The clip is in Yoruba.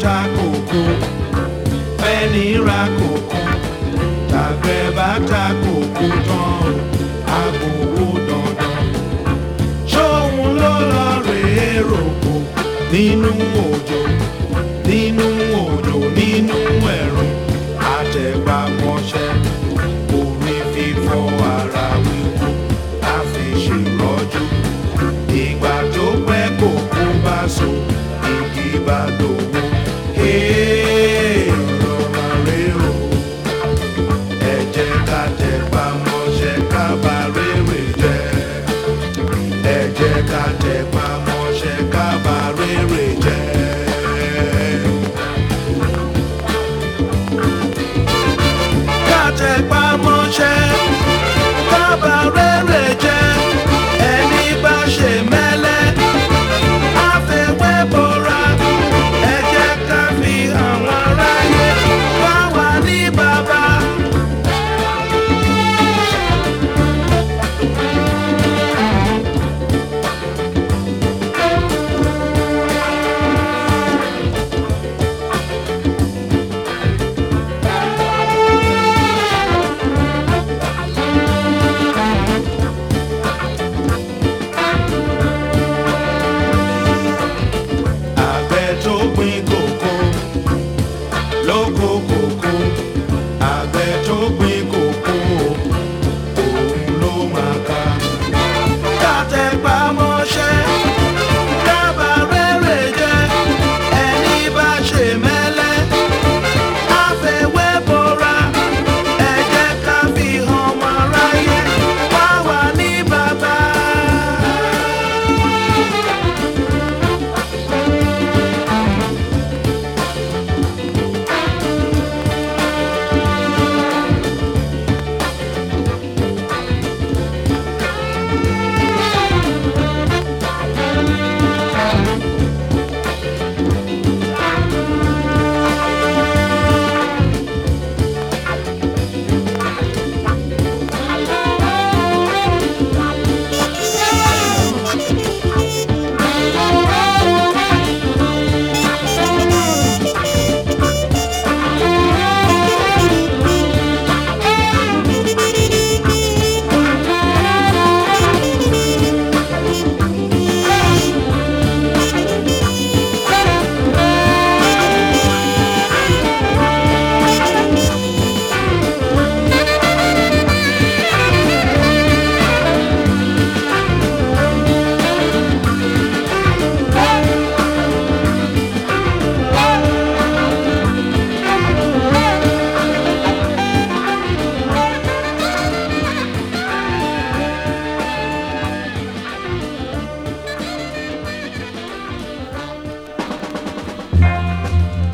ta kòkó fẹ́ni ra kòkó tàgbẹ̀ bá ta kòkó tán agbowó dandan ṣóun ló lọ rèé rògbò nínú òjò nínú òjò nínú ẹ̀rùn àtẹ̀gbà mọ́ṣẹ́ orí fífọ́ ara wíwú a fi ṣèrọ́jú ìgbà tó pẹ́ kòkó bá so igi bá dòwó rọra rè o ẹ jẹ́ ká tẹpá mọ́ṣẹ́ ká bá rere jẹ́ ẹ jẹ́ ká tẹpá mọ́ṣẹ́ ká bá rere jẹ́.